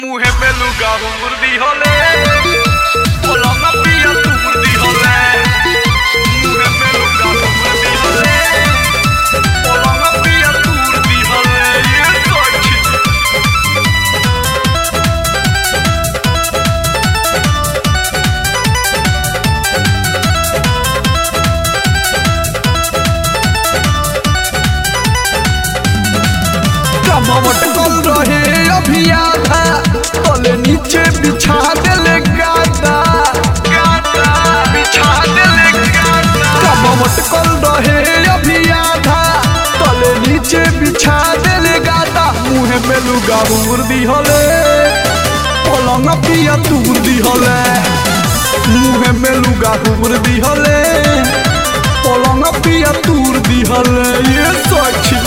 Mujer peluca, murdíjole. Polonga pilla tu murdíjole. Mujer peluca, murdíjole. Polonga pilla tu murdíjole. Y eso es chido. कमवट कल रहे अभी आधा तले नीचे बिछा देले गादा Gata, bicha dele gata. कमवट कल रहे अभी आधा तले नीचे बिछा देले गादा मुहे में लुगा मुर्दी हले पलंग पिया तुर्दी हले मुहे में लुगा मुर्दी हले पलंग पिया तुर्दी हले ये सच्ची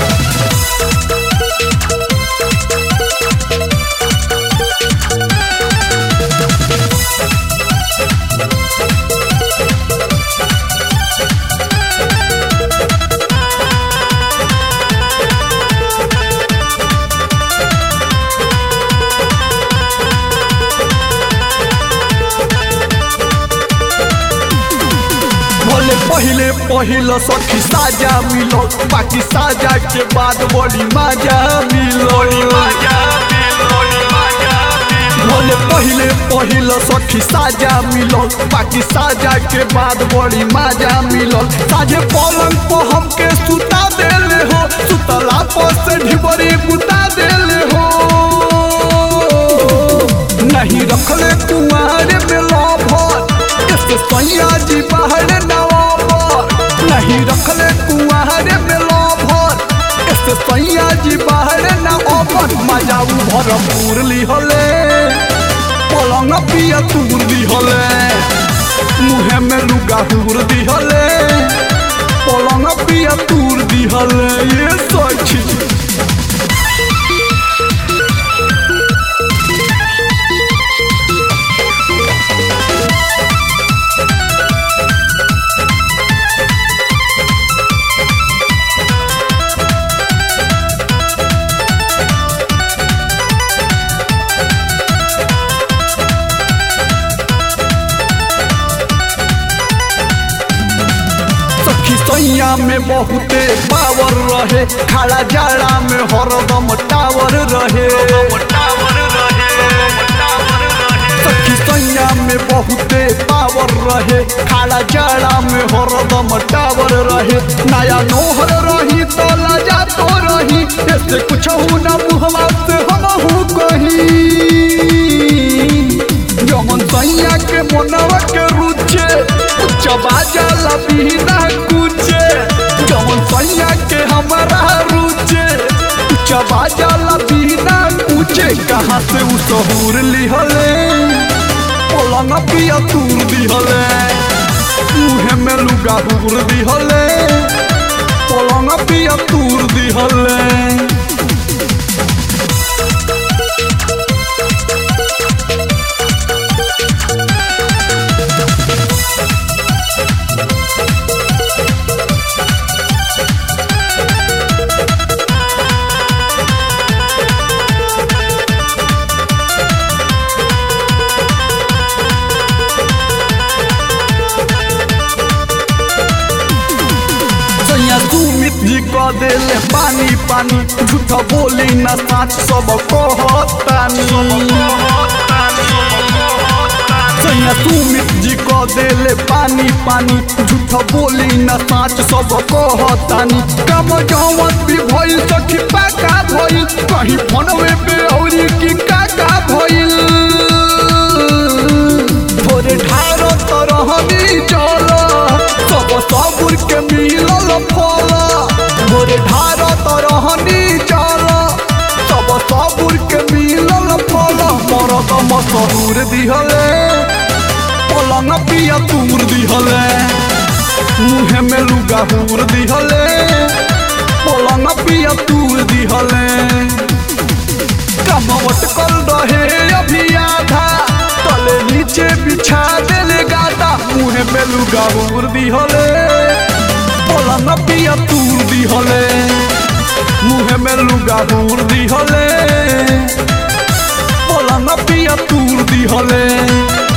भले पहिले पहिल सखी साजा मिलो बाकी साजा के बाद बड़ी मजा मिलो Maja, biloli, maja, biloli. भले पहिले पहिल सखी साजा मिलो बाकी साजा के बाद बड़ी मजा मिलो साझे पलंग पर हमके सुता देले हो सुतला पर से ढिबरी बुता देले हो नहीं रखले कुआर में लभर इसके सैया जी बाहर नवाबर नहीं रखले कुआर में लभर इसके सैया जी बाहर नवाबर मजा उ भरपूर लिहले पलंग पिया तूर दिहले मुहे में लुगा हुर दिहले पलंग पिया तूर दिहले ये सच सखी सैया में बहुते पावर रहे खाला जाड़ा में हरदम टावर रहे Motawar rahe, motawar rahe. सखी सैया में बहुते पावर रहे खाला जाड़ा में हरदम टावर रहे नया नोहर रही तो लाजा तो रही ऐसे कुछ हो ना मुहवा से हम हूँ कहीं जमन सैया के मनवा के रुचे चबा जाला बिना कुचे जमन सैया के हमारा रुचे चबा जाला बिना कुचे कहाँ से उ सहूर लिहले पलंग पिया तूर दिहले मुहे में लुगा हुर दिहले पलंग पिया तूर दिहले सैया सुमित जी कह देले पानी पानी झूठ बोली न साच सब कहतानी सैया सुमित जी कह देले पानी पानी झूठ बोली न साच सब कहतानी कम जवन भी भइल सखी पाका भइल कहीं फोनवे पे औरी की काका भइल थोड़े ढारो तरहनी चल सब सबुर के मिलल फल थोड़े ढारो तरहनी चल सब सबुर के मिलल फल मरद मसरूर दिहले पलंग पिया तूर दिहले मुहे में लुगा हुर दिहले पलंग पिया तूर दिहले कमवट कल रहे अभी आधा तले नीचे बिछा देले गादा मुहे में लुगा हुर दिहले पलंग पिया तूर दिहले मुहे में लुगा हुर दिहले बटन पिया तूर दिहले